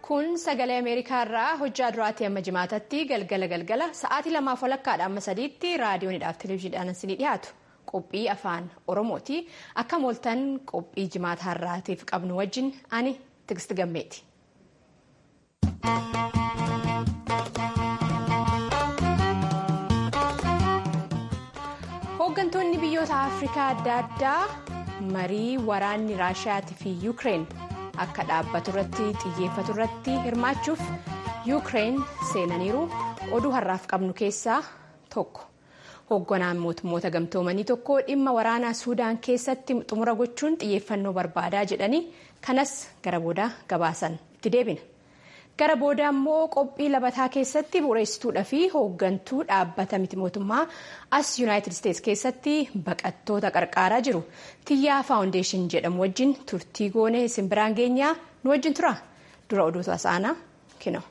Kun sagalee Ameerikaa irraa hojjaa duraatii amma jimaatatti galgala galgala sa'aatii lamaaf walakkaadha amma sadiitti raadiyoonidhaaf televezyiidhaan isinii dhiyaatu qophii afaan Oromooti. Akka mooltan qophii jimaataa irraatiif qabnu wajjin ani Tigist Gammeeti. Hooggantoonni biyyoota Afrikaa adda addaa marii waraanni Raashiyaatii fi Yuukireen akka dhaabbatu irratti xiyyeeffatu irratti hirmaachuuf Yuukireen seenaniiru oduu har'aaf qabnu keessaa tokko. Hoogganaan mootummoota gamtoomanii tokko dhimma waraanaa Suudaan keessatti xumura gochuun xiyyeeffannoo barbaadaa jedhanii kanas gara booda gabaasan itti deebina. Gara booda immoo qophii labataa keessatti bu'uureessituudhaa fi hooggantuu dhaabbata miti mootummaa as yuunaayitid isteetsi keessatti baqattoota qarqaaraa jiru tiyyaa faawundeeshin jedhamu wajjin turtii goonee isin biraan geenyaa nu wajjin tura dura oduu tasaanaa kino.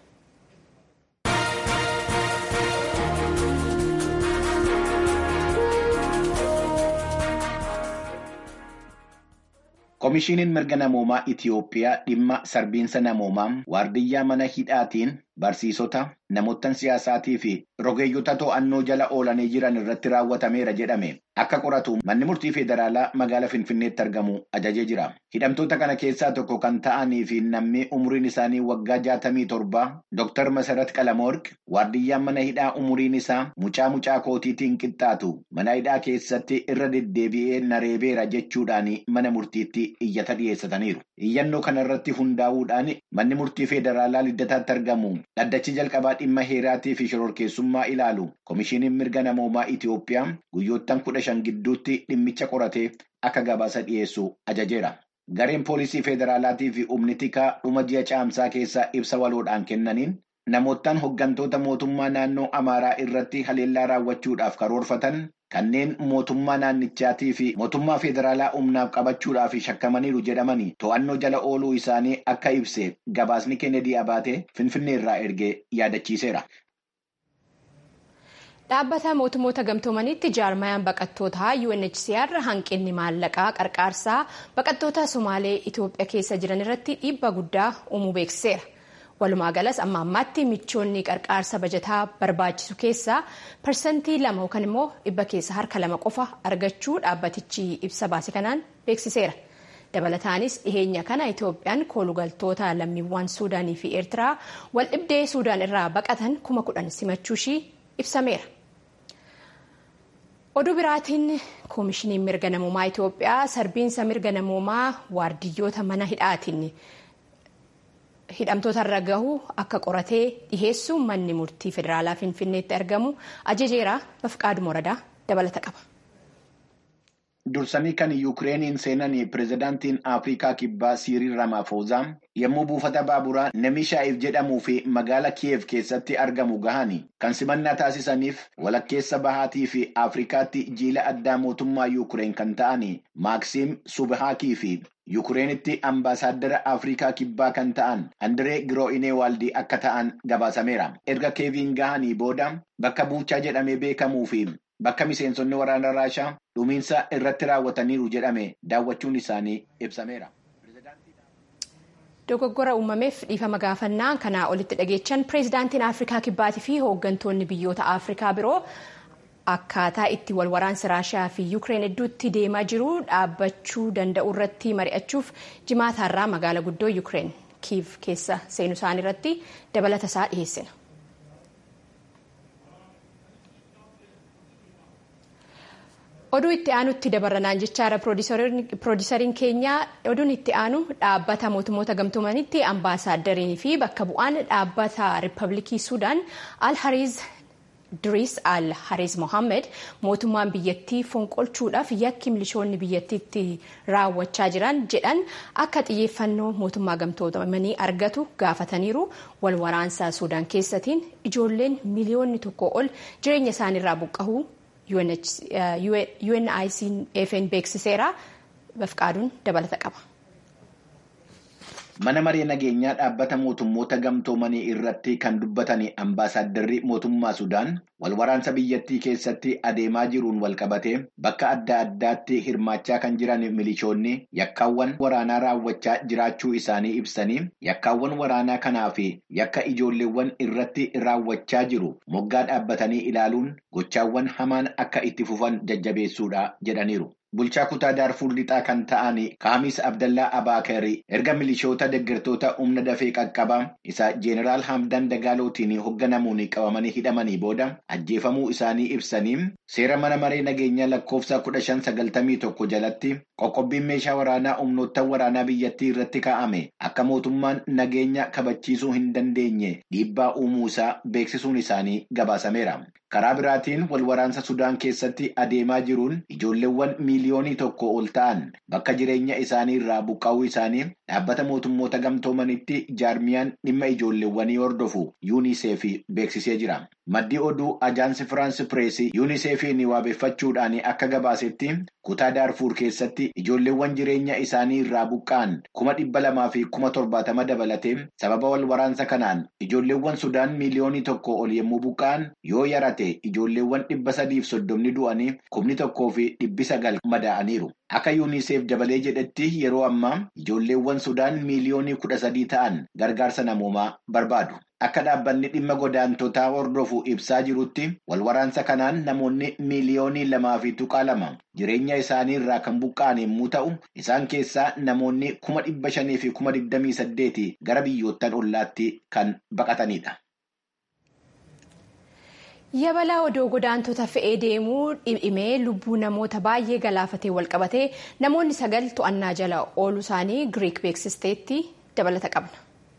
Komishiiniin mirga namoomaa Itiyoophiyaa dhimma sarbiinsa namoomaa waardiyyaa mana hidhaatiin barsiisota namoottan siyaasaatii fi rogeeyyota to'annoo jala oolanii jiran irratti raawwatameera jedhame akka qoratu manni murtii federaalaa magaalaa Finfinneetti argamu ajajee jira. Hidhamtoota kana keessaa tokko kan ta'anii fi namni umriin isaanii waggaa jaatamii torba Dr. Masarat Qalamoorq waardiyyaan mana hidhaa umriin isaa mucaa mucaa kootiitiin qixxaatu mana hidhaa keessatti irra deddeebi'ee nareebeera jechuudhaan mana murtiitti iyyata dhiyeessataniiru. Iyyannoo kana irratti hundaa'uudhaan manni murtii federaalaa liddataatti argamu dhaddachi jalqabaa dhimma heeraatii fi shororkeessummaa ilaalu komishiiniin mirga namoomaa Itiyoophiyaa guyyoottan kudha shan gidduutti dhimmicha qoratee akka gabaasa dhiyeessu ajajeera. Gareen poolisii federaalaatii fi humni tikaa dhuma ji'a caamsaa keessaa ibsa waloodhaan kennaniin namoottan hooggantoota mootummaa naannoo Amaaraa irratti haleellaa raawwachuudhaaf karoorfatan kanneen mootummaa naannichaatii fi mootummaa federaalaa humnaaf qabachuudhaaf shakkamaniiru jedhamanii to'annoo jala ooluu isaanii akka ibse gabaasni kennedy abaatee finfinnee irraa ergee yaadachiiseera. Dhaabbata mootummoota gamtoomaniitti jaarmayaan baqattootaa UNHCR hanqinni maallaqaa qarqaarsaa baqattoota Somaalee Itoophiyaa keessa jiran irratti dhiibbaa guddaa uumuu beeksiseera. Walumaa galas amma ammaatti michoonni qarqaarsa bajataa barbaachisu keessaa parsantii lama yookaan immoo dhibba keessa harka lama qofa argachuu dhaabbatichi ibsa baase kanaan beeksiseera. Dabalataanis dhiheenya kana Itoophiyaan koolugaltoota lammiiwwan Suudaanii fi Eertiraa wal dhibdee Suudaan irraa baqatan kuma kudhan simachuu ishii ibsameera. Oduu biraatiin koomishiniin mirga namoomaa Itoophiyaa sarbiinsa mirga namoomaa waardiyyoota mana hidhaatiin hidhamtoota irra gahu akka qoratee dhiheessu manni murtii federaalaa finfinneetti argamu ajajeera bafqaaduma waradaa dabalata qaba. Dursanii kan Yukireeniin seenan pirezidaantiin Afrikaa Kibbaa Siiriil Ramaafoozaa yommuu buufata baaburaa Nemishaa'if jedhamuu fi magaala Kiyev keessatti argamu gahanii kan simannaa taasisaniif walakkeessa bahaatii fi Afrikaatti jiila addaa mootummaa Yukireen kan ta'an Maaksiim Subhaakii fi Yukireenitti ambaasaaddara Afrikaa Kibbaa kan ta'an Andiree Giroo'ineewaaldi akka ta'an gabaasameera. Erga Keeviin gahanii booda bakka buuchaa jedhamee beekamuu fi bakka miseensonni waraana Raashaa dhumiinsa irratti raawwataniiru jedhame daawwachuun isaanii ibsameera. Dogoggora uumameef dhiifama gaafannaa kanaa olitti dhageechan pireezidaantiin Afrikaa Kibbaatii fi hooggantoonni biyyoota Afrikaa biroo akkaataa itti wal waraansi Raashiyaa fi Yuukireen hedduutti deemaa jiru dhaabbachuu danda'u irratti mari'achuuf jimaataarraa magaala guddoo Yuukireen Kiiv keessa seenu isaanii irratti dabalata isaa dhiyeessina. Oduu itti aanutti dabarranaan jechaadha piroodisariin keenya oduun itti aanu dhaabbata mootummoota gamtoomanitti ambaasaaddariin fi bakka bu'aan dhaabbata riippaabilikii Suudaan al hariz Diriis al hariz Mohammed mootummaan biyyattii fonqolchuudhaaf yakki milishoonni biyyattiitti raawwachaa jiran jedhan akka xiyyeeffannoo mootummaa gamtoomanii argatu gaafataniiru wal waraansa Suudaan keessatiin ijoolleen miliyoonni tokko ol jireenya isaaniirraa buqqa'uu UNICEF beeksiseera bafqaaduun dabalata qaba. Mana maree nageenyaa dhaabbata mootummoota gamtoomanii irratti kan dubbatan ambaasaaddarri mootummaa Sudaan wal waraansa biyyattii keessatti adeemaa jiruun walqabatee bakka adda addaatti hirmaachaa kan jiran milishoonni yakkaawwan waraanaa raawwachaa jiraachuu isaanii ibsanii yakkaawwan waraanaa kanaa fi yakka ijoolleewwan irratti raawwachaa jiru moggaa dhaabbatanii ilaaluun gochaawwan hamaan akka itti fufan jajjabeessuudha jedhaniiru. Bulchaa kutaa Daarfuur lixaa kan ta'an Kaamis Abdallaa Abaakerii erga milishoota deeggartoota humna dafee qaqqabaa isa Jeeneraal Hamdan Dagaalootiin hoogganamuun qabamanii hidhamanii booda ajjeefamuu isaanii ibsanii seera mana maree nageenyaa lakkoofsa kudha shan sagaltamii tokko jalatti qoqqobbiin meeshaa waraanaa humnoota waraanaa biyyattii irratti kaa'ame akka mootummaan nageenya kabachiisuu hin dandeenye dhiibbaa uumuu isaa beeksisuun isaanii gabaasameera. Karaa biraatiin wal waraansa Sudaan keessatti adeemaa jiruun ijoolleewwan miiliyoonii tokko ol ta'an bakka jireenya isaanii irraa buqqaa'uu isaanii dhaabbata mootummoota gamtoomanitti jaarmiyaan dhimma ijoolleewwanii hordofu yuuniseef beeksisee jira. Maddi oduu ajaansi Firaansi Pireesii yuuniseefiin waabeeffachuudhaan akka gabaasetti kutaa Daarfuur keessatti ijoolleewwan jireenya isaanii irraa buqqa'an kuma dhibba lamaa fi kuma torbaatama dabalatee sababa wal waraansa kanaan ijoolleewwan Sudaan miiliyoonii tokko ol yommuu buqqa'an yoo yarate ijoolleewwan dhibba sadiif soddomni du'anii kumni tokkoo fi dhibbi sagal madaa'aniiru. Akka yuuniseef dabalee jedhetti yeroo ammaa ijoolleewwan Sudaan miiliyoonii kudha sadii ta'an gargaarsa namoomaa barbaadu. Akka dhaabbanni dhimma godaantotaa hordofu ibsaa jirutti wal waraansa kanaan namoonni miiliyoonii lamaa fi tuqaa lama jireenya isaanii irraa kan buqqa'an yommuu ta'u isaan keessaa namoonni kuma dhibba shanii fi kuma digdamii saddeeti gara biyyoottan ollaatti kan baqatanidha. Yabalaa odoo godaantota fe'ee deemuu dhimee lubbuu namoota baay'ee galaafatee walqabatee namoonni sagal to'annaa jala ooluu isaanii Giriik beeksisteetti dabalata qabna.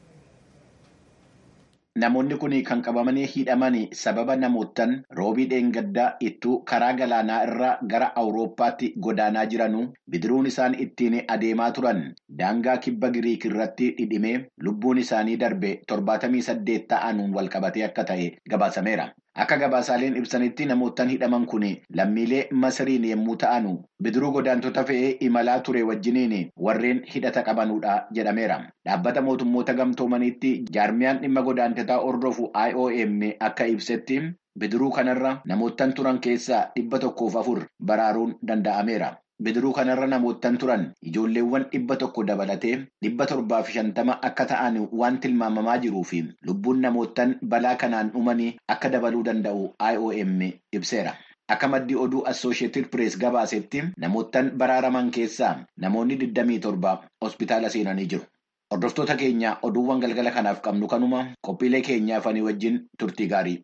Namoonni kun kan qabamanii hidhaman sababa namootaan roobii dheengaddaa ittuu karaa galaanaa irraa gara Awurooppaatti godaanaa jiranuu bidiruun isaan ittiin adeemaa turan daangaa kibba Giriik irratti dhidhimee lubbuun isaanii darbe torbaatamii saddeet ta'anuun walqabatee akka ta'e gabaasameera. Akka gabaasaaleen ibsanitti namootaan hidhaman kun lammiilee Masiriin yommuu ta'anu bidiruu godaantota fe'ee imalaa ture wajjiniin warreen hidhata qabanudha jedhameera. Dhaabbata mootummoota gamtoomaniitti jaarmiyaan dhimma godaantotaa hordofu IOM akka ibsetti bidiruu kanarra namootaan turan keessaa dhibba tokkoof afur baraaruun danda'ameera. Bidiruu kanarra namoottan turan ijoolleewwan dhibba tokko dabalatee dhibba torbaa fi shantama akka ta'an waan tilmaamamaa jiruu fi lubbuun namoottan balaa kanaan dhumanii akka dabaluu danda'u IOM ibseera. Akka maddii oduu Assooshiyetid Pirees gabaasetti namoottan baraaraman keessaa namoonni 27 hospitaala seenanii jiru. Hordoftoota keenya oduuwwan galgala kanaaf qabnu kanuma qophiilee keenyaaf ani wajjin turtii gaarii.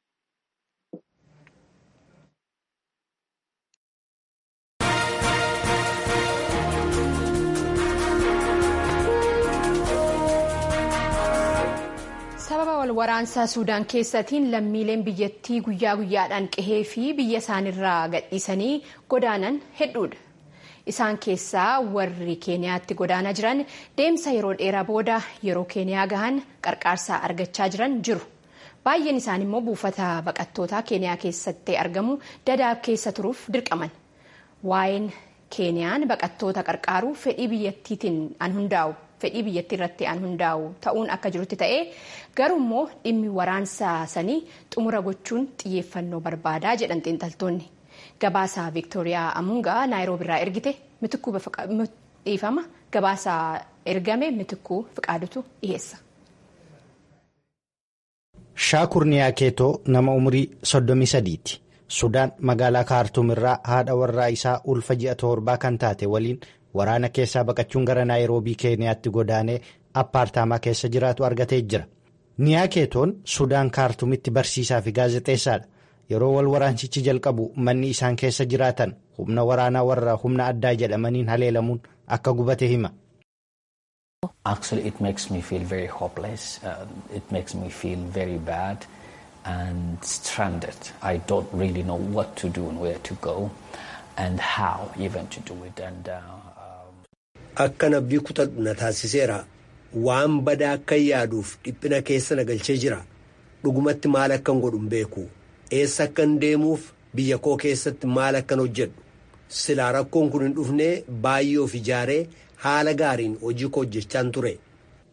sababa wal waraansaa suudaan keessatiin lammiileen biyyattii guyyaa guyyaadhaan qehee fi biyya isaanirraa gadhiisanii godaanan hedduudha. Isaan keessaa warri keeniyaatti godaanaa jiran deemsa yeroo dheeraa booda yeroo keeniyaa gahan qarqaarsaa argachaa jiran jiru. Baay'een isaanii immoo buufata baqattootaa keeniyaa keessatti argamu dadaab keessa turuuf dirqaman. Waa'een keeniyaan baqattoota qarqaaruu fedhii biyyattiitiin an hundaa'u. fedhii biyyattii irratti an hundaa'u ta'uun akka jirutti ta'ee garuu immoo dhimmi waraansa sanii xumura gochuun xiyyeeffannoo barbaadaa jedhan xiinxaltoonni gabaasaa viiktooriyaa amungaa naayiroobi irraa ergite mitikuu dhiifama gabaasaa ergame mitikuu fiqaadutu dhiheessa. shaakur niyaakeetoo nama umurii 33ti sudaan magaalaa kaartuum irraa haadha warraa isaa ulfa ji'a torbaa kan taate waliin. waraana keessaa baqachuun gara naayiroobii keeniyaatti godaanee appaartaamaa keessa jiraatu argatee jira niyaakeetoon sudaan kaartuumitti barsiisaa fi gaazexeessaadha yeroo wal waraansichi jalqabu manni isaan keessa jiraatan humna waraanaa warra humna addaa jedhamaniin haleelamuun akka gubate hima. Actually, it makes me feel very hopeless. Uh, it makes me feel very bad and stranded. I don't really know what to do and where to go and how even to do it. And uh, Akka abdii kutadhu na taasiseera. Waan badaa akka yaaduuf dhiphina keessa na galchee jira. Dhugumatti maal akkan godhu hin beeku. Eessa akkan deemuuf biyya koo keessatti maal akkan hojjedhu. Silaa rakkoon kun hin dhufnee baay'ee of ijaaree haala gaariin hojii koo hojjechaan ture.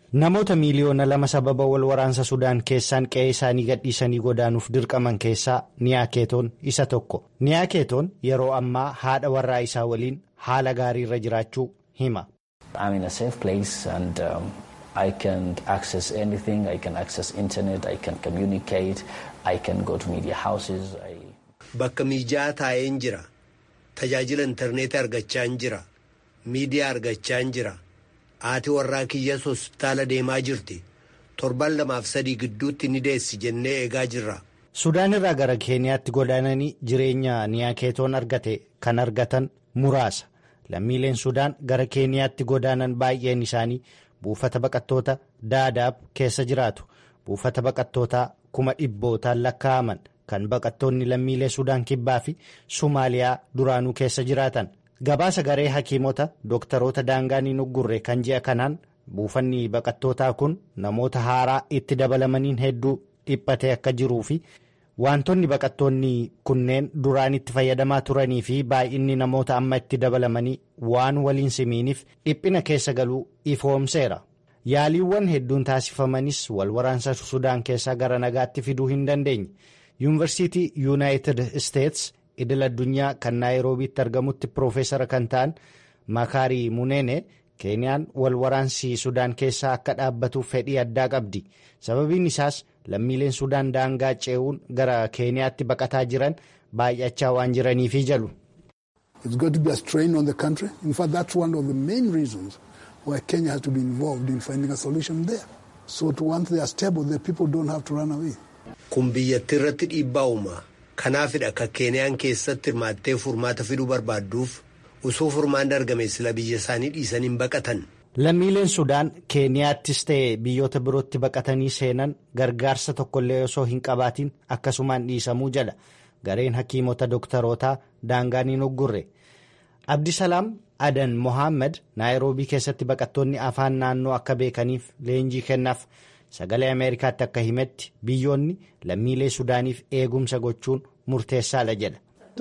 Namoota miiliyoona lama sababa wal waraansa Sudaan keessaan qe'ee isaanii gadhiisanii godaanuuf dirqaman keessaa Niyaakeetoon isa tokko. Niyaakeetoon yeroo ammaa haadha warraa isaa waliin haala gaarii irra jiraachuu hima. I'm in a safe place and um, I can access anything. I can access internet. I can communicate. I can go to media houses. I... Bakka miijaa taa'een jira. Tajaajila intarneetii argachaa jira. Miidiyaa argachaa jira. Haati warraa kiyyas hospitaala deemaa jirti. Torban lamaaf sadii gidduutti ni deessi jennee eegaa jirra. Sudaan irraa gara Keeniyaatti godaananii jireenya niyaakeetoon argate kan argatan muraasa. Lammiileen Sudaan gara Keeniyaatti godaanan baay'een isaanii buufata baqattoota Daadaab keessa jiraatu. Buufata baqattootaa kuma dhibbootaan lakkaa'aman kan baqattoonni lammiilee Sudaan kibbaa fi Sumaaliyaa duraanuu keessa jiraatan. Gabaasa garee hakiimota dooktaroota daangaanii nuggurre kan ji'a kanaan buufanni baqattootaa kun namoota haaraa itti dabalamaniin hedduu dhiphatee akka jiruu fi wantoonni baqattoonni kunneen duraan itti fayyadamaa turanii fi baay'inni namoota amma itti dabalamanii waan waliin simiiniif dhiphina keessa galuu ifoomseera. Yaaliiwwan hedduun taasifamanis wal waraansa Sudaan keessaa gara nagaatti fiduu hin dandeenye. Yuunivarsiitii Yuunaayitid Isteets idil addunyaa kan naayiroobiitti argamutti piroofeesara kan ta'an Makaarii Munene Keeniyaan wal waraansi Sudaan keessaa akka dhaabbatuuf fedhii addaa qabdi. Sababiin isaas lammiileen Sudaan daangaa ce'uun gara Keeniyaatti baqataa jiran baay'achaa waan jiraniifi jalu. It's going to be a strain on the country. In fact, that's one of the main reasons why Kenya has to be involved in finding a solution there. So to once they are stable, the people don't have to run away. Kun biyyattii irratti dhiibbaa uuma. Kanaafidha akka Keeniyaan keessatti hirmaattee furmaata fiduu barbaadduuf osoo furmaan argame sila biyya isaanii dhiisanii hin baqatan. Lammiileen Sudaan Keeniyaattis ta'e biyyoota birootti baqatanii seenan gargaarsa tokkollee osoo hin qabaatiin akkasumaan dhiisamuu jala gareen hakiimota dooktarootaa daangaan hin uggurre. Abdisalaam Adan Mohaammed Naayiroobii keessatti baqattoonni afaan naannoo akka beekaniif leenjii kennaaf sagalee Ameerikaatti akka himetti biyyoonni lammiilee Sudaaniif eegumsa gochuun murteessaadha jedha.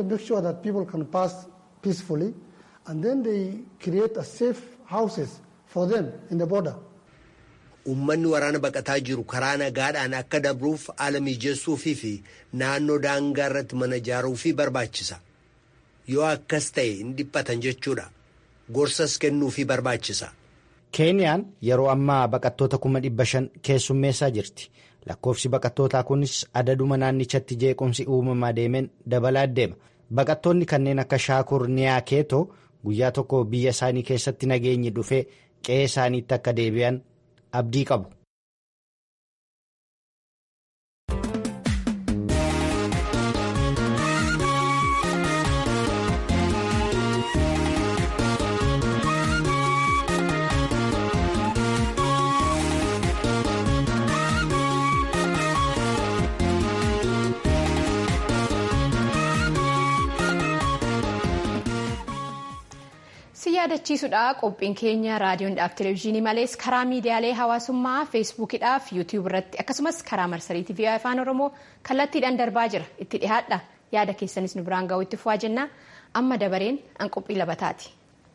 and then they create a safe houses for them in the border. Uummanni waraana baqataa jiru karaa nagaadhaan akka dabruuf haala mijeessuufii fi naannoo daangaa irratti mana ijaaruufii barbaachisa. Yoo akkas ta'e hin dhiphatan jechuudha. Gorsas kennuufii barbaachisa. Keeniyaan yeroo ammaa baqattoota kuma dhibba shan keessummeessaa jirti. Lakkoofsi baqattootaa kunis adaduma naannichatti jeequmsi uumamaa deemeen dabalaa deema. Baqattoonni kanneen akka Shaakur Niyaakeetoo guyyaa tokko biyya isaanii keessatti nageenyi dhufee qe'ee isaaniitti akka deebi'an abdii qabu. si yaadachiisudha qophiin keenya raadiyoodhaaf televezyiinii malees karaa miidiyaalee hawaasummaa feesbuukidhaaf yuutiyuub irratti akkasumas karaa marsarii tiivii afaan oromoo kallattiidhaan darbaa jira itti dhihaadha yaada keessanis nu biraan ga'u itti fufaa jenna amma dabareen an qophii labataati.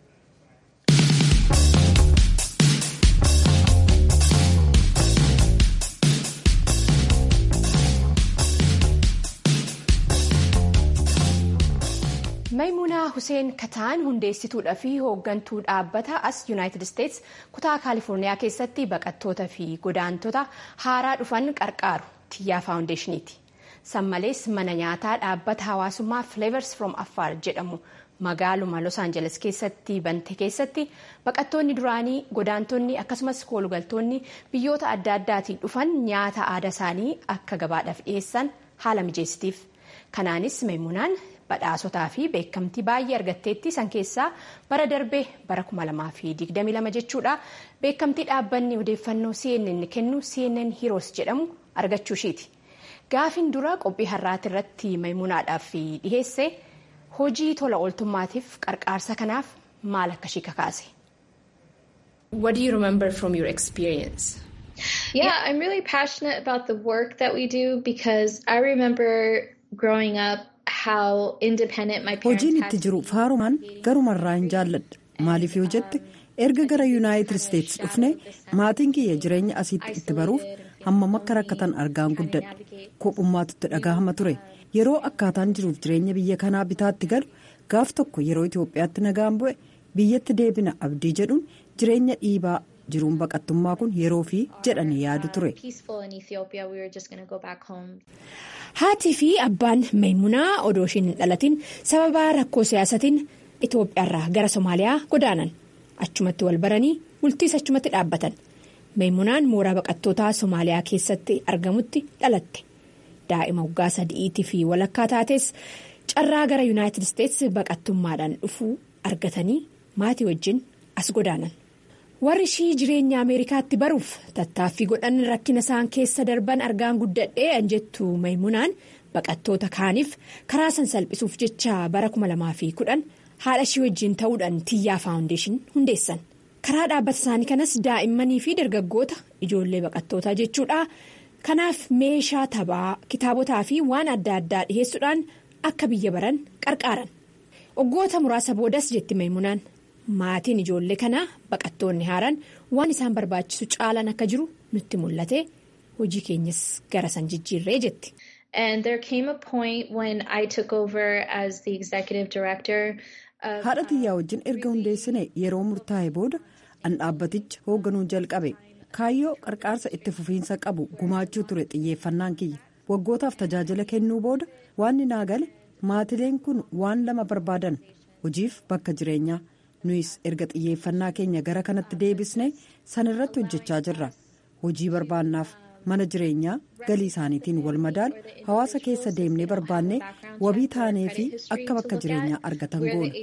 Maymuunaa Huseen Kataan hundeessituudha fi hooggantuu dhaabbata as Yuunaayitid Isteets kutaa Kaalifoorniyaa keessatti baqattoota fi godaantota haaraa dhufan qarqaaru Tiyyaa Faawundeeshiniiti. Sammalees mana nyaataa dhaabbata hawaasummaa Flavors from Affaar jedhamu magaaluma Los Angeles keessatti bante keessatti baqattoonni duraanii godaantonni akkasumas koolugaltoonni biyyoota adda addaatiin dhufan nyaata aadaa isaanii akka gabaadhaaf dhiyeessan haala mijeessitiif. Kanaanis Maymuunaan badhaasotaa fi beekamtii baay'ee argatteetti san keessaa bara darbee bara 2022 jechuudha beekamtii dhaabbanni odeeffannoo CNN kennu CNN Heroes jedhamu argachuu ishiiti. Gaafiin dura qophii har'aati irratti maymuunaadhaaf dhiheesse hojii tola ooltummaatiif qarqaarsa kanaaf maal akka ishii kakaase. What do you remember from your experience? Yeah, I'm really passionate about the work that we do because I remember growing up hojiin itti jiru faarumaan garumarraa hin jaalladha maaliif yoo jette erga gara yuunaayitid isteetsi dhufne maatiin kiyya jireenya asiitti itti baruuf hammam akka rakkatan argaan guddadhe kophummaatu itti dhagahama ture yeroo akkaataan jiruuf jireenya biyya kanaa bitaatti galu gaaf tokko yeroo itoophiyaatti nagaan bu'e biyyatti deebina abdii jedhuun jireenya dhiibaa jiruun baqattummaa kun yeroo fi jedhanii yaadu ture. haatii fi abbaan maymunaa odoo ishiin hin dhalatin sababa rakkoo siyaasatiin itoophiyaarraa gara somaaliyaa godaanan achumatti wal baranii bultiis achumatti dhaabbatan maymunaan mooraa baqattootaa somaaliyaa keessatti argamutti dhalatte daa'ima waggaa sadi'iitii fi walakkaa taates carraa gara yuunaayitid isteetsi baqattummaadhaan dhufuu argatanii maatii wajjin as godaanan. warri ishii jireenya ameerikaatti baruuf tattaaffii godhan rakkina isaan keessa darban argaan guddadhee anjettu maymunaan baqattoota kaaniif karaa san salphisuuf jecha bara 2010 haadha ishii wajjin ta'uudhaan tiyyaa faawundeeshin hundeessan karaa dhaabbata isaanii kanas daa'immanii fi dargaggoota ijoollee baqattootaa jechuudha kanaaf meeshaa taphaa kitaabotaa fi waan adda addaa dhiheessuudhaan akka biyya baran qarqaaran waggoota muraasa boodas jetti maymunaan. maatiin ijoollee kanaa baqattoonni haaraan waan isaan barbaachisu caalan akka jiru nutti mul'ate hojii keenyas gara san jijjiirree jetti. And there came a point when I took over as the executive director. haadha tiyyaa wajjin erga hundeessine yeroo murtaa'e booda an dhaabbaticha hoogganuu jalqabe kaayyoo qarqaarsa itti fufiinsa qabu gumaachuu ture xiyyeeffannaan kiyya waggootaaf tajaajila kennuu booda waanni naa gale maatileen kun waan lama barbaadan hojiif bakka jireenyaa. nuyis erga xiyyeeffannaa keenya gara kanatti deebisne san irratti hojjechaa jirra hojii barbaannaaf mana jireenyaa galii isaaniitiin wal madaalu hawaasa keessa deemnee barbaannee wabii taanee fi akka bakka jireenyaa argatan goona.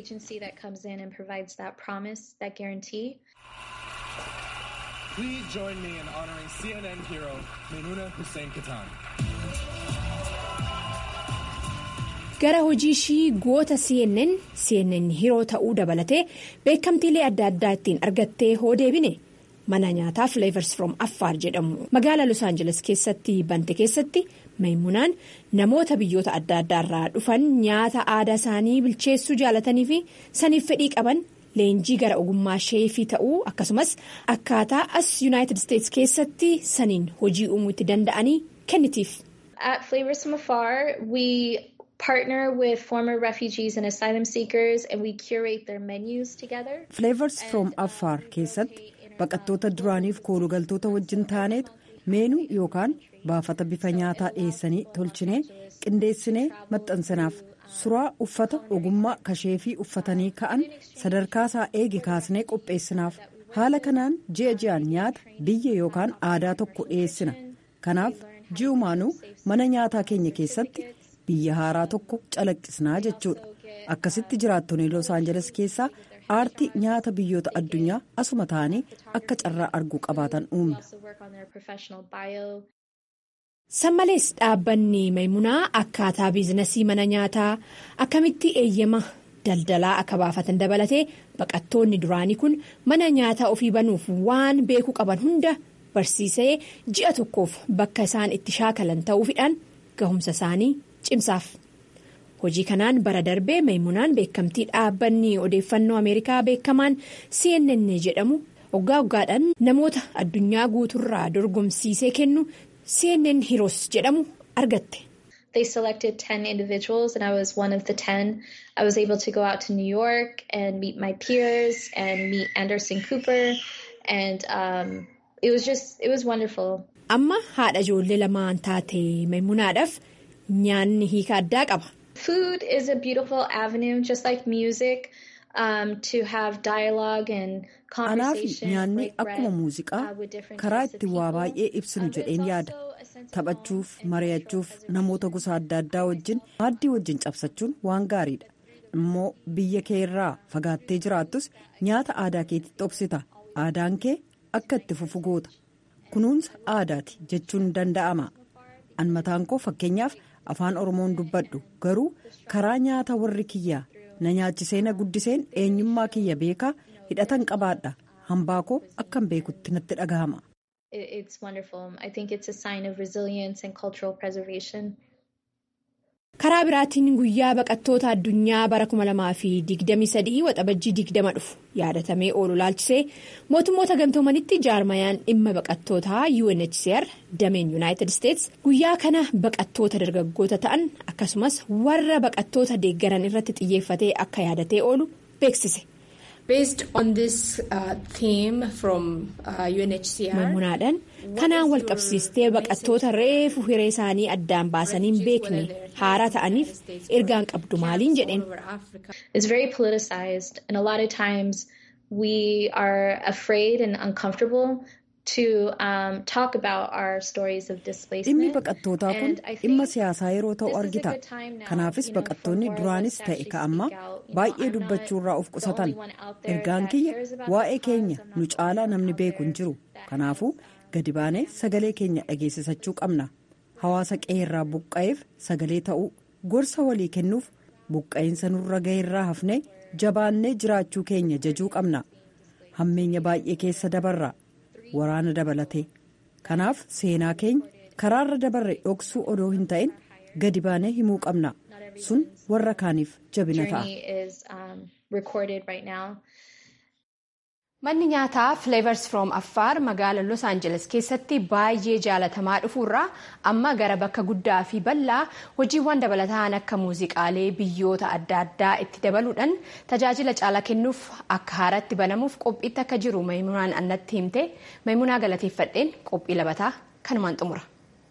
Please join me in honoring CNN hero Maimouna Hussein Katan. gara hojii ishii goota cnn cnn hiroo ta'uu dabalatee beekamtiilee adda addaa ittiin argattee hoo deebine mana nyaataa flavors from affaar jedhamu magaalaa los aangeles keessatti bante keessatti maymunaan namoota biyyoota adda addaarraa dhufan nyaata aadaa isaanii bilcheessuu jaalatanii fi saniif fedhii qaban leenjii gara ogummaa sheefii ta'uu akkasumas akkaataa as yuunaayitid isteetsi keessatti saniin hojii uumuu itti danda'anii kennitiif. At Flavors from Afar, we partner with former refugees and asylum seekers and we curate their menus together. Flavors from Afar keessatti baqattoota duraaniif koolugaltoota wajjin taaneetu meenuu yookaan baafata bifa nyaataa dhiyeessanii tolchinee qindeessinee maxxansinaaf suraa uffata ogummaa kasheefii uffatanii ka'an sadarkaa isaa eege kaasnee qopheessinaaf haala kanaan ji'a ji'aan nyaata biyya yookaan aadaa tokko dhiyeessina kanaaf ji'umaanuu mana nyaataa keenya keessatti. biyya haaraa tokko calaqqisnaa jechuudha akkasitti jiraattonni los aangeles keessaa aartii nyaata biyyoota addunyaa asuma ta'anii akka carraa arguu qabaatan uumna. sammalees dhaabbanni maymunaa akkaataa biizinasii mana nyaataa akkamitti eeyyama daldalaa akka baafatan dabalatee baqattoonni duraanii kun mana nyaataa ofii banuuf waan beekuu qaban hunda barsiisee ji'a tokkoof bakka isaan itti shaakalan ta'uufidhaan gahumsa isaanii. cimsaaf hojii kanaan bara darbee maymunaan beekamtii dhaabbanni odeeffannoo ameerikaa beekamaan cnn jedhamu waggaa waggaadhaan namoota addunyaa guuturraa dorgomsiisee kennu cnn heroes jedhamu argatte. They selected 10 individuals and I was one of the 10. I was able to go out to New York and meet my peers and meet Anderson Cooper and um, it was just, it was wonderful. Amma haadha ijoollee lamaan taate maymunaadhaaf. nyaanni hiika addaa qaba. Food is a beautiful avenue just like music um, to have dialogue and Anaafi nyaanni akkuma muuziqaa karaa itti waa baay'ee ibsinu jedheen yaada. Taphachuuf, mari'achuuf, namoota gosa adda addaa wajjin maaddii wajjin cabsachuun waan gaariidha. Immoo biyya kee irraa fagaattee jiraattus nyaata aadaa keetitti obsita. Aadaan kee akka itti fufu goota. Kunuunsa aadaati jechuun danda'ama. An mataan koo fakkeenyaaf afaan oromoon dubbadhu garuu karaa nyaata warri kiyyaa na nyaachisee na guddiseen eenyummaa kiyya beekaa hidhatan qabaadha hambaa koo akkan beekutti natti dhagahama. It's wonderful. I think it's a sign of resilience and cultural preservation. karaa biraatiin guyyaa baqattoota addunyaa bara 2023 waxabajjii 20 dhufu yaadatamee oolu laalchisee mootummoota gamtoomanitti jaarmayaan dhimma baqattootaa UNHCR dameen yuunaayitid isteets guyyaa kana baqattoota dargaggoota ta'an akkasumas warra baqattoota deeggaran irratti xiyyeeffatee akka yaadatee oolu beeksise. Based on this uh, theme from uh, UNHCR. Maymunaadhaan kanaan wal qabsiistee baqattoota reefu hiree isaanii addaan baasanii hin beekne haaraa ta'aniif ergaan qabdu maaliin jedheen. It's very politicized and a lot of times we are afraid and uncomfortable to um, talk about our stories of displacement. Dhimmi baqattootaa kun dhimma siyaasaa yeroo ta'u argita. Kanaafis baqattoonni duraanis ta'e ka'ammaa baay'ee dubbachuurraa of qusatan. Ergaan kiyya waa'ee keenya nu caalaa namni beeku hin jiru. Kanaafuu gadi baanee sagalee keenya dhageessisachuu qabna. Hawaasa qe'eerraa buqqa'eef sagalee ta'uu gorsa walii kennuuf buqqa'insa nurra ga'eerraa hafnee jabaannee jiraachuu keenya jajuu qabna. Hammeenya baay'ee keessa dabarra. waraana dabalate kanaaf seenaa keenya karaarra dabarre dhoksuu odoo hin ta'in gadi baanee himuu qabna sun warra kaaniif jabina ta'a. Manni nyaataa Flavors from Affaar magaala Los Angeles keessatti baay'ee jaalatamaa dhufuurraa amma gara bakka guddaa fi bal'aa hojiiwwan dabalataan akka muuziqaalee biyyoota adda addaa itti dabaluudhaan tajaajila caalaa kennuuf akka haaratti banamuuf qophiitti akka jiru Maymunaan annatti himte Maymunaa galateeffadheen qophii labataa kanumaan xumura.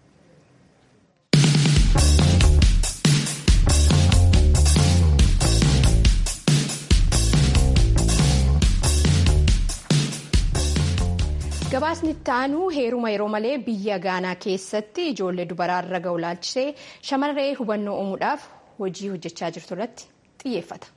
gabaasni itti aanu heeruma yeroo malee biyya gaanaa keessatti ijoollee dubaraarra ga'u laalchisee shamarree hubannoo uumuudhaaf hojii hojjechaa jirtu irratti xiyyeeffata.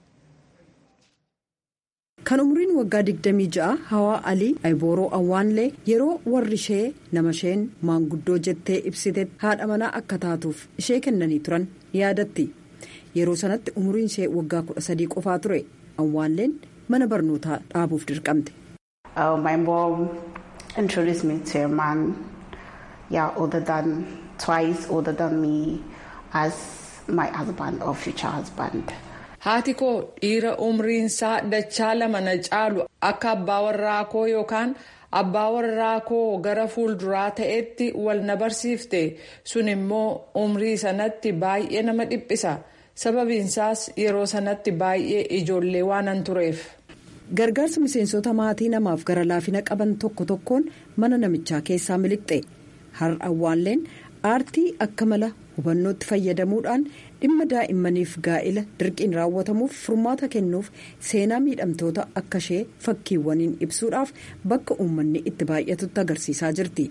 kan umriin waggaa 26 hawaa alii aybooroo awwaanlee yeroo warri ishee nama isheen maanguddoo jettee ibsite haadha manaa akka taatuuf ishee kennanii turan yaadatti yeroo sanatti umriin ishee waggaa 13 qofaa ture awwaanleen mana barnootaa dhaabuuf dirqamte. introduced me to a man, yeah, older than twice older than me, as my husband or future husband. Haati koo dhiira umriinsaa dachaa lama na caalu akka abbaa warraa koo yookaan abbaa warraa koo gara fuulduraa ta'etti wal na barsiifte sun immoo umrii sanatti baay'ee nama dhiphisa sababiinsaas yeroo sanatti baay'ee ijoollee waanan tureef. gargaarsa miseensota maatii namaaf gara laafina qaban tokko tokkoon mana namichaa keessaa miliqxe har'a awwaanleen aartii akka mala hubannootti fayyadamuudhaan dhimma daa'immaniif gaa'ila dirqiin raawwatamuuf furmaata kennuuf seenaa miidhamtoota akka ishee fakkiiwwaniin ibsuudhaaf bakka uummanni itti baay'atutti agarsiisaa jirti.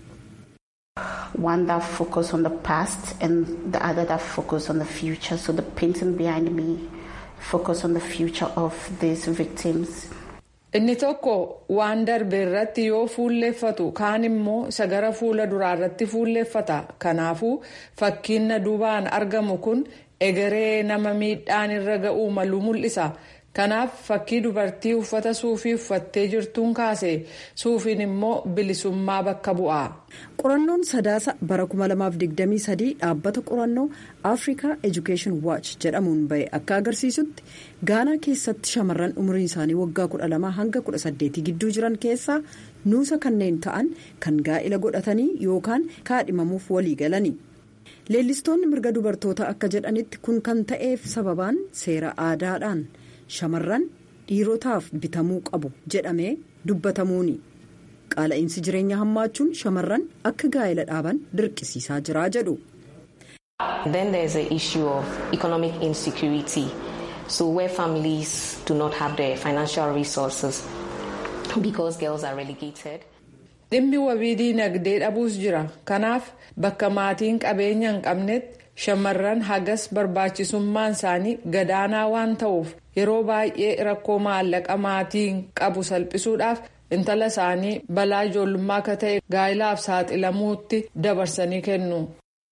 One that focus on the past and the other that focus on the future. So the painting behind me focus on the future of these victims. Inni tokko waan darbe irratti yoo fuulleeffatu kaan immoo isa gara fuula duraa irratti fuulleeffata. Kanaafuu fakkiin na duubaan argamu kun egeree nama miidhaan irra ga'uu malu mul'isa. Kanaaf fakkii dubartii uffata suufii uffattee jirtuun kaase suufiin immoo bilisummaa bakka bu'a. Qorannoon sadaasa bara 2023 dhaabbata qorannoo Africa Education Watch jedhamuun bahe akka agarsiisutti gaanaa keessatti shamarran umriin isaanii waggaa 12 hanga 18 gidduu jiran keessaa nuusa kanneen ta'an kan gaa'ila godhatanii yookaan kaadhimamuuf walii galani. Leellistoonni mirga dubartoota akka jedhanitti kun kan ta'eef sababaan seera aadaadhaan. shamarran dhiirotaaf bitamuu qabu jedhamee dubbatamuuni qaala'insi jireenya hammaachuun shamarran akka gaa'ela dhaaban dirqisiisaa jira jedhu. Then there is the issue of economic insecurity. So where families do not have the financial resources because girls are relegated. Dhimmi wabii diinagdee dhabuus jira. Kanaaf bakka maatiin qabeenya hin qabnetti shamarran hagas barbaachisummaan isaanii gadaanaa waan ta'uuf yeroo baay'ee rakkoo maallaqa maatiin qabu salphisuudhaaf intala isaanii balaa ijoollummaa akka ta'e gaa'ilaaf saaxilamuutti dabarsanii kennu.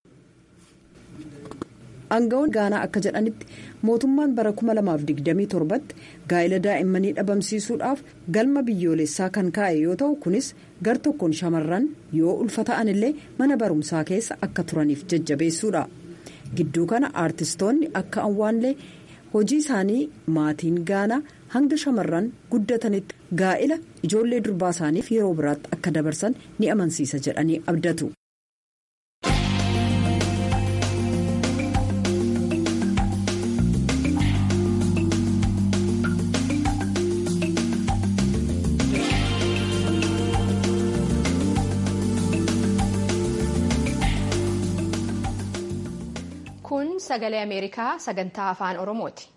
Aangawoon gaanaa akka jedhanitti mootummaan bara 2027tti gaa'ila daa'immanii dhabamsiisuudhaaf galma biyyoolessaa kan kaa'e yoo ta'u kunis gar tokkoon shamarran yoo ulfa ta'an illee mana barumsaa keessa akka turaniif jajjabeessuudha. gidduu kana aartistoonni akka awwaanlee hojii isaanii maatiin gaanaa hanga shamarran guddatanitti gaa'ila ijoollee durbaa isaaniif yeroo biraatti akka dabarsan ni amansiisa jedhanii abdatu. kun sagalee ameerikaa sagantaa afaan oromooti.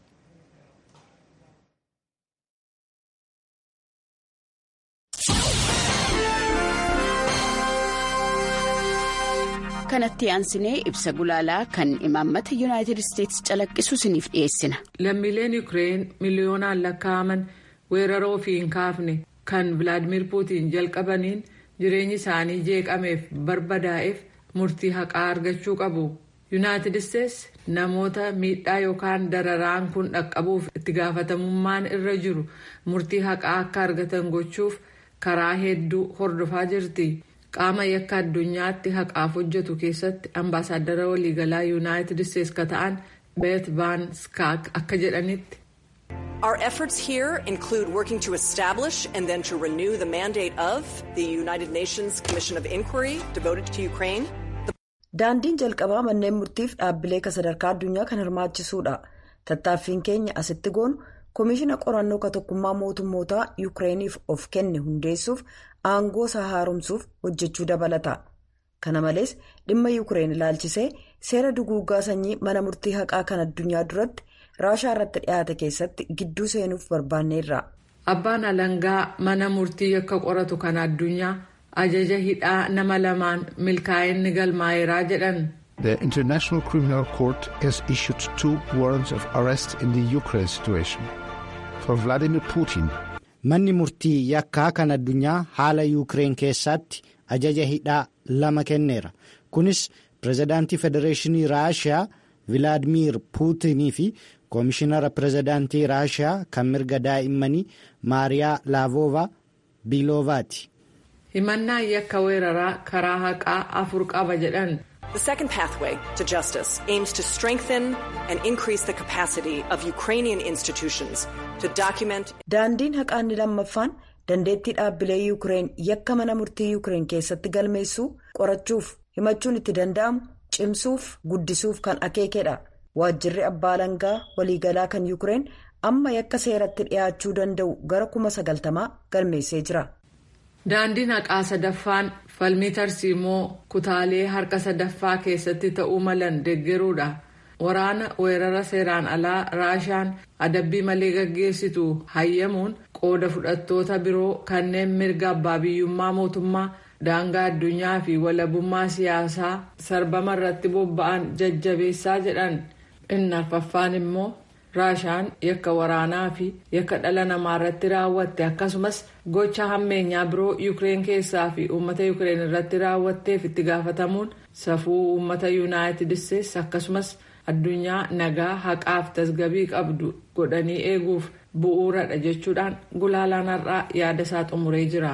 kanatti aansinee ibsa gulaalaa kan imaammata yuunaayitid isteetsi calaqqisu isiniif dhiyeessina. lammiileen yuukireen miliyoonaan lakkaa'aman weerara ofii hin kaafne kan vilaadimir puutiin jalqabaniin jireenyi isaanii jeeqameef barbadaa'eef murtii haqaa argachuu qabu. yuunaayitid isteetsi namoota miidhaa yookaan dararaan kun dhaqqabuuf itti gaafatamummaan irra jiru murtii haqaa akka argatan gochuuf karaa hedduu hordofaa jirti. qaama yakka addunyaatti haqaaf hojjetu keessatti ambaasaadara waliigalaa yuunaayitid isteetsi ka ta'an beet van skaak akka jedhanitti. Our efforts here include working to establish and then to renew the mandate of the United Nations Commission of Inquiry devoted to Ukraine. Daandiin jalqabaa manneen murtiif dhaabbilee ka sadarkaa addunyaa kan hirmaachisuudha. Tattaaffiin keenya asitti goonu koomishina qorannoo ka tokkummaa mootummootaa Yukireeniif of kenne hundeessuuf aangoo isaa haaromsuuf hojjechuu dabalata. Kana malees dhimma Yukireen ilaalchisee seera duguuggaa sanyii mana murtii haqaa kan addunyaa duratti raashaa irratti dhiyaate keessatti gidduu seenuuf barbaanneerra. Abbaan alangaa mana murtii yakka qoratu kan addunyaa ajaja hidhaa nama lamaan milkaa'inni galmaa'eeraa jedhan. The International Criminal Court has issued two warrants of arrest in the Ukraine situation. For Vladimir Putin. Manni murtii yakkaa kan addunyaa haala Yuukireen keessatti ajaja hidhaa lama kenneera. Kunis pirezidaantii Federeeshinii Raashiyaa Vilaadimiir Puutinii fi Koomishinara pirezidaantii Raashiyaa kan mirga daa'immanii Maariyaa Laavoovaa Biiloovaati. Himannaan yakka weeraraa karaa haqaa afur qaba jedhan. The second pathway to justice aims to strengthen and increase the capacity of Ukrainian institutions to document. Daandiin haqaa inni lammaffaan dandeettii dhaabbilee Yukireen yakka mana murtii Yukireen keessatti galmeessuu qorachuuf himachuun itti danda'amu cimsuuf guddisuuf kan akeekedha. Waajjirri abbaa alangaa waliigalaa kan Yukireen amma yakka seeratti dhiyaachuu danda'u gara kuma sagaltamaa galmeessee jira. Daandiin haqaa sadaffaan falmii tarsiimoo kutaalee harka sadaffaa keessatti ta'uu malan deeggaruudha. Waraana weerara seeraan alaa Raashaan adabbii malee gaggeessitu hayyamuun qooda fudhattoota biroo kanneen mirga abbaa biyyummaa mootummaa daangaa addunyaa fi walabummaa siyaasaa sarbama irratti bobba'an jajjabeessaa jedhan. Inni arfaffaan immoo Raashaan yakka waraanaa fi yakka dhala namaa irratti raawwatte akkasumas gocha hammeenyaa biroo Yukireen keessaa fi uummata Yukireen irratti raawwatteef itti gaafatamuun safuu uummata Yuunaayitid Isteetsi akkasumas addunyaa nagaa haqaaf tasgabii qabdu godhanii eeguuf bu'uuradha jechuudhaan gulaalaan har'aa yaada isaa xumuree jira.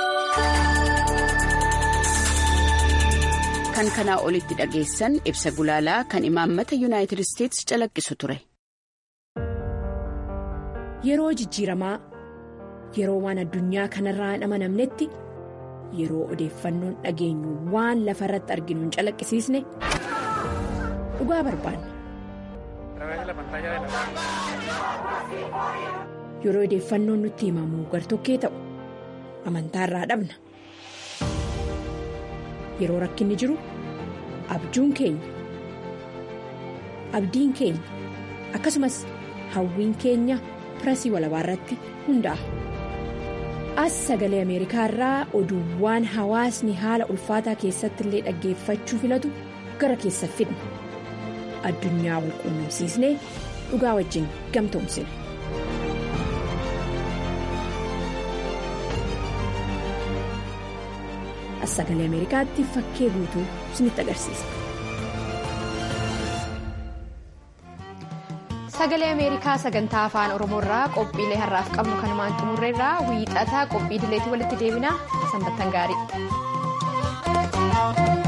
Kan kanaa olitti dhageessan ibsa gulaalaa kan imaammata Yuunaayitid Isteetsi calaqqisu ture. Yeroo jijjiiramaa yeroo waan addunyaa kanarraa hin amanamnetti yeroo odeeffannoon dhageenyu waan lafa irratti arginu hin calaqqisiisne dhugaa barbaanna. Yeroo odeeffannoon nutti himamu gartokkee ta'u amantaarraa dhabna. Yeroo rakkinni jiru abjuun keenya abdiin keenya akkasumas hawwiin keenya. pirasii walabaa irratti hundaa'a. As sagalee Ameerikaa irraa oduuwwan hawaasni haala ulfaataa keessatti illee dhaggeeffachuu filatu gara keessa fidna. Addunyaa wal quunnamsiisnee dhugaa wajjin gamtoomsina. As sagalee Ameerikaatti fakkee guutuu isinitti agarsiisa. sagalee ameerikaa sagantaa afaan oromoo irraa qophiilee har'aaf qabnu kanumaan xumurreerraa wiixataa qophii dileetii walitti deebinaa sanbattan gaarii.